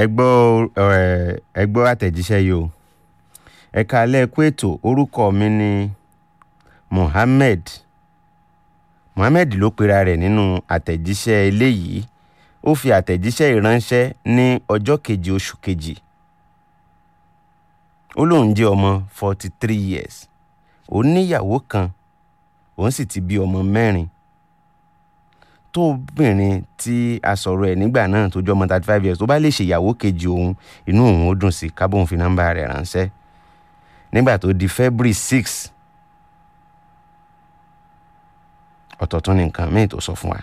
ẹ gbọ́ ẹ ẹ gbọ́ àtẹ̀jíṣẹ́ yìí o ẹ kálẹ́ kú ètò orúkọ mi ni Mohammed Mohammed ló pera rẹ̀ nínú àtẹ̀jíṣẹ́ eléyìí ó fi àtẹ̀jíṣẹ́ ìránṣẹ́ ní ọjọ́ kejì oṣù kejì ó lóun jẹ́ ọmọ forty three years òun níyàwó kan òun sì ti bí ọmọ mẹ́rin tóbìnrin tí a sọ̀rọ̀ ẹ̀ nígbà náà tó jọ ọmọ thirty five years tó bá lè ṣèyàwó kejì òun inú òun ó dùn sí kábòun fi nọ́mbà rẹ̀ ránṣẹ́ nígbà tó di February six ọ̀tọ̀tún ní nǹkan míì tó sọ fún wa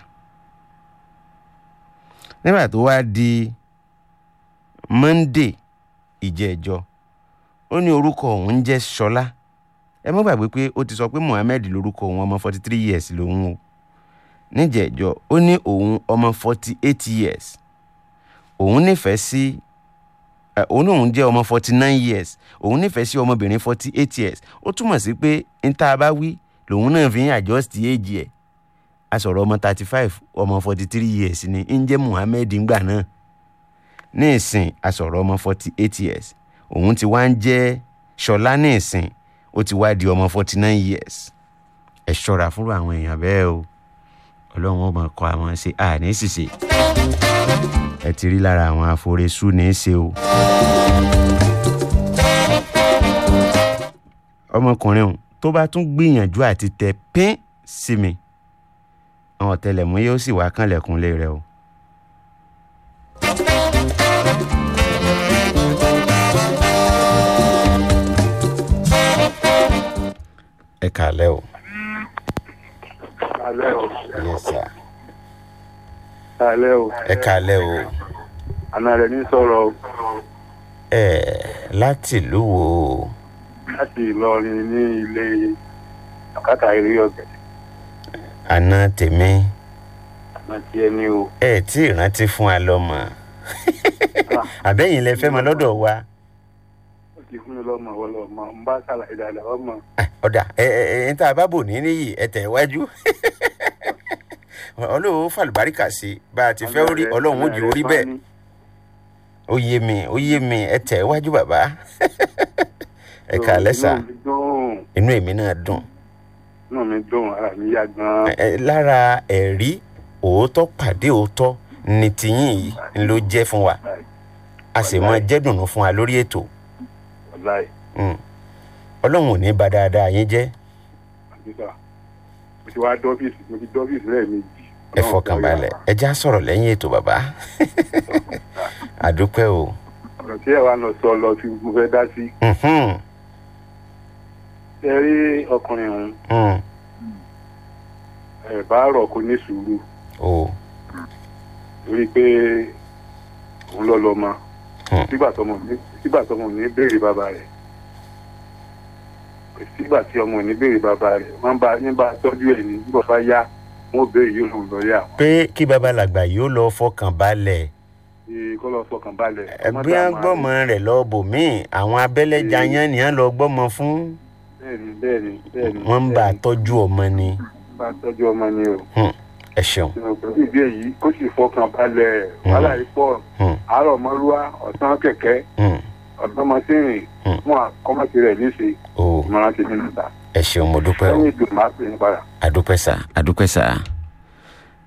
nígbà tó wá di Monday ìjẹ́jọ́ ó ní orúkọ òun ń jẹ́ Ṣọlá ẹ mọ́ gbàgbé pé ó ti sọ pé Mohammed lórúkọ òun ọmọ forty three years lòun o níjẹ̀jọ́ ó ní òun ọmọ forty eight years òun nífẹ̀ẹ́ sí ẹ, òun náà òun jẹ́ ọmọ forty nine years òun nífẹ̀ẹ́ sí ọmọbìnrin forty eight years ó túmọ̀ sí pé n tá a bá wí lòun náà fi ń adjust age ẹ̀ a sọ̀rọ̀ ọmọ thirty five ọmọ forty three years ni ń jẹ́ Muhammed ńgbà náà ní ìsìn a sọ̀rọ̀ ọmọ forty eight years òun ti wá ń jẹ́ Ṣọlá ní ìsìn ó ti wá di ọmọ forty nine years ẹ ṣọ́ra fúnra àwọn èèyàn bẹ́ẹ̀ o ọlọ́run ọmọ kọ àwọn ṣe àní ṣìṣe ẹ ti rí lára àwọn aforesú ní í ṣe o. ọmọkùnrin ọ̀hún tó bá tún gbìyànjú àti tẹ pín sí mi àwọn ọ̀tẹlẹ̀múyẹ́ ó sì wá kànlẹ̀kùnlé rẹ o. ẹ kàlẹ́ o. alẹ́ o yes sir. alẹ́ o ẹ kàlẹ́ o. àna rẹ̀ ní sọ̀rọ̀ o. ẹ láti ìlú wo o? láti Ìlọrin ní ilé àkàtà eré ọ̀gẹ̀ àná tèmi àná tí ẹ ní o. ẹ tí ì rántí fún wa lọ́mọ àbẹ́yìn lẹ fẹ́ mọ lọ́dọ̀ wa ó ti fún mi lọ́mọ ọlọ́mọ ń bá ṣàlàyé dáadáa ọmọ Ah, ọ̀dà ẹ ẹ ẹ ń tá a bá bò ní níyì ẹ tẹ̀ wájú ọlọ́run fàlùbáríkà sí bá a ti fẹ́ orí ọlọ́run ó jù orí bẹ́ẹ̀ ó yé mi ó yé mi ẹ tẹ̀ wájú bàbá ẹ kà lẹ́sà inú mi dùn inú èmi náà dùn inú mi dùn ara mi yá gan. Ẹ, ẹ, lára ẹ̀rí òótọ́ pàdé òótọ́ ní tiyín yìí ń ló jẹ́ fún wa a sì mọ jẹ́dùnú fún wa lórí ètò wàláì Mm. ọlọ́run ò ní bà dáadáa yín jẹ́ àdúgbò mo ti wá dọ́fíìsì mo ti dọ́fíìsì lẹ́ẹ̀mejì. ẹ fọkàn balẹ̀ ẹ já sọ̀rọ̀ lẹ́yìn ètò bàbá àdúpẹ́ o ọ̀rọ̀ tí ẹ wá lọ sọ lọ tí mo fẹ́ dá sí. Mhm. ẹ rí ọkùnrin ọ̀hún Mm. ẹ bá rọ̀ kó ní sùúrù o torí pé òun lọ lọ mọ Hmm. sígbà tọmọ ní sígbà tọmọ ní béèrè bàbá rẹ̀ kò sígbà tí ọmọ ní béèrè bàbá rẹ̀ wọ́n bá ní bá tọ́jú ẹ̀ ní nígbà bá yá wọ́n béèrè yóò lòun lọ yá pé kí babalàgbà yóò lọ fọkàn balẹ̀ ṣe kọ́ lọ fọkàn balẹ̀. ẹbí wọn gbọ́mọ rẹ̀ lọ bòmíì àwọn abẹ́lẹ́jà yẹn ni wọ́n lọ gbọ́mọ fún bẹ́ẹ̀ni bẹ́ẹ̀ni bẹ́ẹ̀ni. wọ́n ń bá a tọ́jú ọmọ ni bá a tọ́jú ọmọ ni o. Hmm. ẹ ṣeun pẹ̀lú ìdí èyí kó sì fọkàn balẹ̀ wàhálà yìí pọ̀ Hmm. àárọ̀ mọ́lúwá ọ̀sán kẹ̀kẹ́ Mm. ọ̀dọ́mọsírìn Hmm. fún àkọ́mọ́sí rẹ̀ níṣe o ìmọ̀ràn tèmi níta ẹ ṣeun mo dúpẹ́ o lẹ́yìn ìdùnnú máa pè é padà. àdúpẹ́ sà àdúpẹ́ sà.